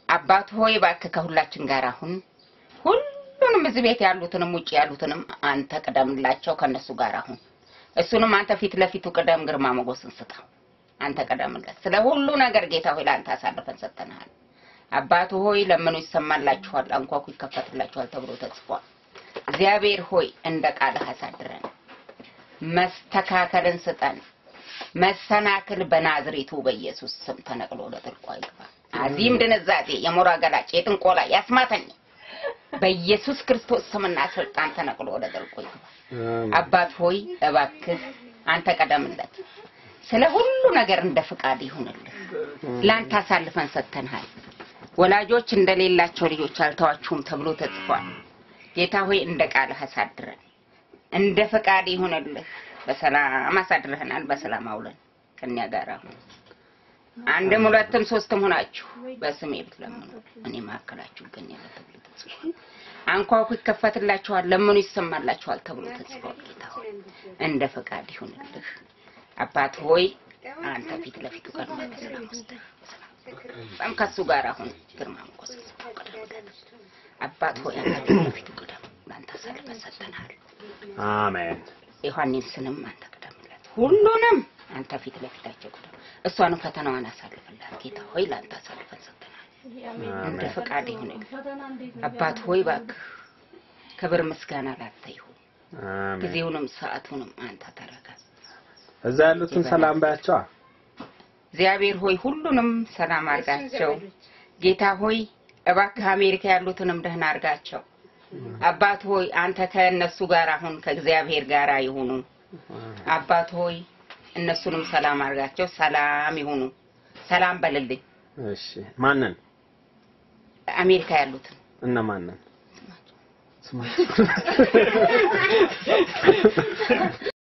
አባት ሆይ እባክህ ከሁላችን ጋር አሁን ሁሉንም እዚህ ቤት ያሉትንም ውጭ ያሉትንም አንተ ቅደምላቸው ከነሱ ጋር አሁን እሱንም አንተ ፊት ለፊቱ ቅደም፣ ግርማ ሞገስን ስጠው። አንተ ቅደምለት። ስለ ሁሉ ነገር ጌታ ሆይ ለአንተ አሳልፈን ሰጥተናል። አባቱ ሆይ ለምኑ ይሰማላችኋል፣ አንኳኩ ይከፈትላችኋል ተብሎ ተጽፏል። እግዚአብሔር ሆይ እንደ ቃልህ አሳድረን፣ መስተካከልን ስጠን። መሰናክል በናዝሬቱ በኢየሱስ ስም ተነቅሎ ወደ ጥልቁ ይግባ። አዚም ድንዛዜ፣ የሞራ ገላጭ፣ የጥንቆላ ያስማተኝ በኢየሱስ ክርስቶስ ስምና ስልጣን ተነቅሎ ወደ ጥልቁ ይግባ። አባት ሆይ እባክህ አንተ ቀደምለት። ስለ ሁሉ ነገር እንደ ፍቃድ ይሁንልህ። ለአንተ አሳልፈን ሰጥተንሃል። ወላጆች እንደሌላቸው ልጆች አልተዋችሁም ተብሎ ተጽፏል። ጌታ ሆይ እንደ ቃልህ አሳድረን፣ እንደ ፍቃድ ይሁንልህ። በሰላም አሳድረህናል። በሰላም አውለን ከኛ ጋር አሁን አንድም ሁለትም ሶስትም ሆናችሁ በስሜ ብትለምኑ እኔ መካከላችሁ እገኛለሁ ተብሎ ተጽፏል። አንኳኩ ይከፈትላችኋል፣ ለምኑ ይሰማላችኋል ተብሎ ተጽፏል። ጌታ ሆይ እንደ ፈቃድ ይሁንልህ። አባት ሆይ አንተ ፊት ለፊቱ ቀድመህ በሰላም ወስደህ በጣም ከሱ ጋር አሁን ግርማ ሞገስ ቅደም። አባት ሆይ አንተ ፊት ለፊቱ ቅደም። ለአንተ አሳልፈን ሰጥተናል። አሜን። ዮሐንስንም አንተ ቅደምለት። ሁሉንም አንተ ፊት ለፊታቸው ቅደም። እሷንም ፈተናዋን አሳልፍላት ጌታ ሆይ ለአንተ አሳልፈን ሰጥተናል። እንደ ፈቃድ ይሁንልህ። አባት ሆይ እባክህ ክብር ምስጋና ላንተ ይሁን። አሜን። ጊዜውንም ሰዓቱንም አንተ ተረከብ። እዛ ያሉትን ሰላም ባያቸዋ። እግዚአብሔር ሆይ ሁሉንም ሰላም አርጋቸው። ጌታ ሆይ እባክህ አሜሪካ ያሉትንም ደህና አርጋቸው። አባት ሆይ አንተ ከእነሱ ጋር አሁን ከእግዚአብሔር ጋር ይሁኑ። አባት ሆይ እነሱንም ሰላም አርጋቸው። ሰላም ይሁኑ። ሰላም በልልኝ። እሺ፣ ማንን አሜሪካ ያሉትን እነ ማንን